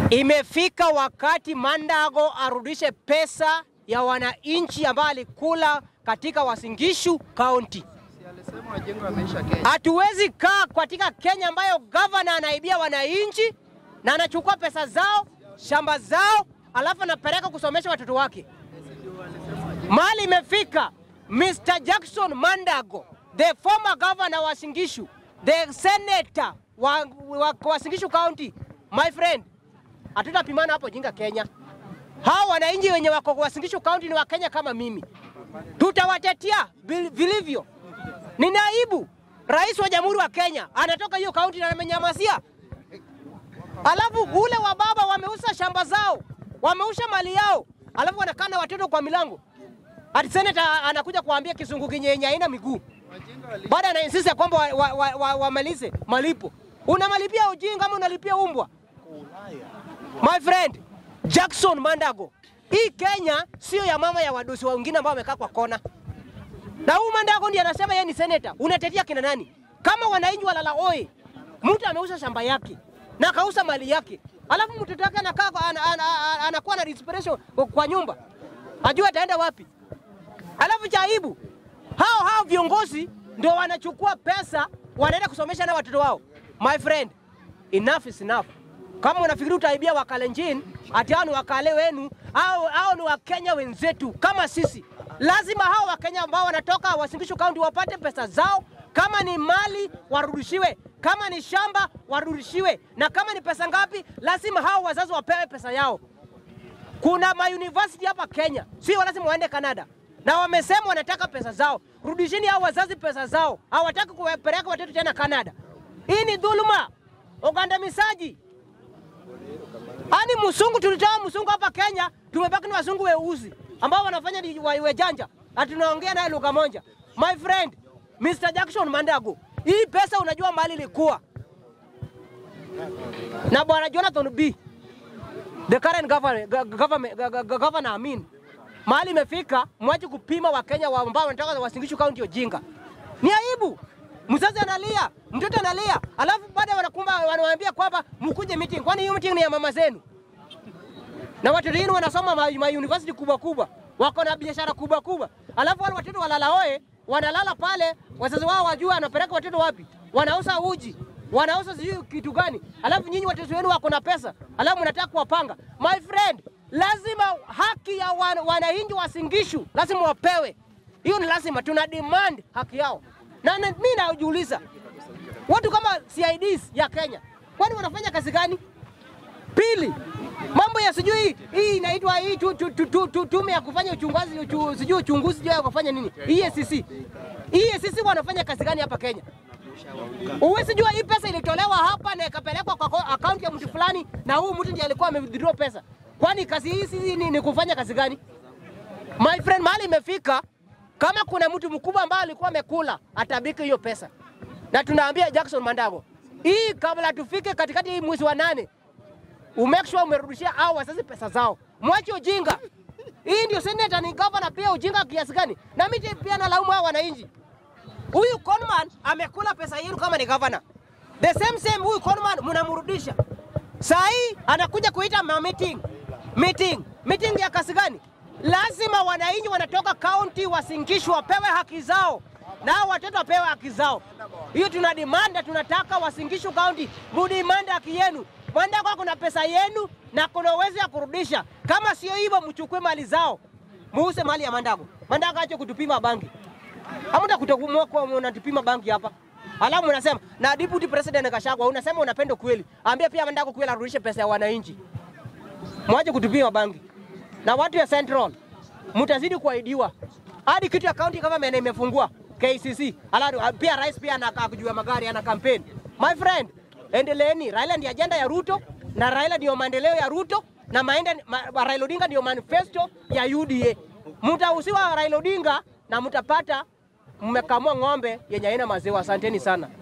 Imefika wakati Mandago arudishe pesa ya wananchi ambayo alikula katika Wasingishu County. Alisema wajengo wameisha Kenya. Hatuwezi kaa katika Kenya ambayo gavana anaibia wananchi na anachukua pesa zao, shamba zao, alafu anapeleka kusomesha watoto wake. Mahali imefika Mr. Jackson Mandago, the former governor wa Singishu, the senator wa, wa, wa Singishu County, my friend, hatutapimana hapo jinga Kenya. Hao wananchi wenye wako wa Singishu County ni wa Kenya kama mimi, tutawatetea vil- vilivyo. Ni naibu rais wa jamhuri wa Kenya anatoka hiyo kaunti na amenyamasia. Alafu ule wa baba wameuza shamba zao, wameusha mali yao, alafu wanakaa na watoto kwa milango. Ati senator anakuja kuambia kizungu kinyenye haina miguu, Wajinga wali baada anainsisti ya kwamba wamalize wa, wa, wa, wamalize malipo. Unamalipia ujinga ama unalipia umbwa? My friend Jackson Mandago, hii Kenya sio ya mama ya wadosi wengine ambao wamekaa kwa kona. Na huyu Mandago ndiye anasema yeye ni senator. Unatetea kina nani? Kama wananchi walala oi, mtu ameuza shamba yake na akauza mali yake, alafu mtoto wake anakaa kwa- ana- ana- ana- anakuwa na desperation kwa nyumba, ajua ataenda wapi? Alafu cha aibu, hao hao viongozi ndio wanachukua pesa wanaenda kusomesha na watoto wao. My friend, enough is enough. Kama unafikiri utaibia Wakalenjin ati hao ni wakale wenu au hao ni Wakenya wenzetu kama sisi, lazima hao Wakenya ambao wanatoka Wasingishu County wapate pesa zao. Kama ni mali warudishiwe, kama ni shamba warudishiwe, na kama ni pesa ngapi, lazima hao wazazi wapewe pesa yao. Kuna ma university hapa Kenya, sio lazima waende Canada, na wamesema wanataka pesa zao. Rudisheni hao wazazi pesa zao, hawataki kupeleka watoto tena Canada. Hii ni dhuluma, ugandamizaji. Ani msungu tulitoa msungu hapa Kenya, tumebaki na wazungu weusi ambao wanafanya ni wa- wajanja, na tunaongea naye lugha moja. My friend Mr. Jackson Mandago, hii pesa unajua mahali ilikuwa na bwana Jonathan B the current governor, government, governor Amin, mahali imefika, mwache kupima Wakenya wa ambao wanataka Wasingishu County ujinga. Ni aibu. Mzazi analia, mtoto analia, alafu baada wanakumba wanawaambia kwamba mkuje meeting. Kwani hiyo meeting ni ya mama zenu? Na watoto wenu wanasoma ma, ma university kubwa kubwa, wako na biashara kubwa kubwa, alafu wale watoto walala oe, wanalala pale, wazazi wao wajua wanapeleka watoto wapi? Wanauza uji, wanauza sijui kitu gani, alafu nyinyi watoto wenu wako na pesa, alafu mnataka kuwapanga. My friend, lazima haki ya wan, wananchi wa Singishu lazima wapewe. Hiyo ni lazima, tuna demand haki yao. Na na- mimi najiuliza watu kama CIDs ya Kenya, kwani wanafanya kazi gani? Pili, mambo ya sijui hii inaitwa hii tu, tu, tu, tu, tu, tume ya kufanya uchunguzi uchu, sijui uchunguzi sijui ya kufanya nini EACC. EACC wanafanya kazi gani hapa Kenya? Uwezi jua hii pesa ilitolewa hapa na ikapelekwa kwa ko- akaunti ya mtu fulani, na huyu mtu ndiye alikuwa amewithdraw pesa. Kwani kazi hii sisi ni, ni kufanya kazi gani? My friend, mahali imefika, kama kuna mtu mkubwa ambaye alikuwa amekula atabiki hiyo pesa, na tunaambia Jackson Mandago, hii kabla tufike katikati hii mwezi wa nane umake sure umerudishia hao wazazi pesa zao, mwache ujinga. Hii ndio senator ni governor pia ujinga kiasi gani? Na mimi pia nalaumu hao wananchi. Huyu Conman amekula pesa yenu kama ni governor. The same same huyu Conman mnamrudisha. Saa hii anakuja kuita ma meeting. Meeting. Meeting ya kasi gani? Lazima wananchi wanatoka county wasingishwe wapewe haki zao. Na hao watoto wapewe haki zao. Hiyo tuna demand na tunataka Wasingishu County mudemand haki yenu. Mwenda kwa kuna pesa yenu na kuna uwezo ya kurudisha. Kama sio hivyo, mchukue mali zao, muuse mali ya Mandago. Mandago ache kutupima bangi. Hamna kutokumwa kwa unatupima banki hapa. Alafu unasema na deputy president Gachagua unasema unapenda kweli. Ambia pia Mandago kweli arudishe pesa ya wananchi. Mwache kutupima banki. Na watu ya Central mtazidi kuahidiwa. Hadi kitu ya county government imefungua KCC. Alafu pia rais pia anakaa kujua magari ana campaign. My friend, endeleeni. Raila ndiyo ajenda ya Ruto na Raila ndiyo maendeleo ya Ruto na maenda, ma, Raila Odinga ndiyo manifesto ya UDA. Mtahusiwa Raila Odinga na mtapata mmekamua ng'ombe yenye haina maziwa. Asanteni sana.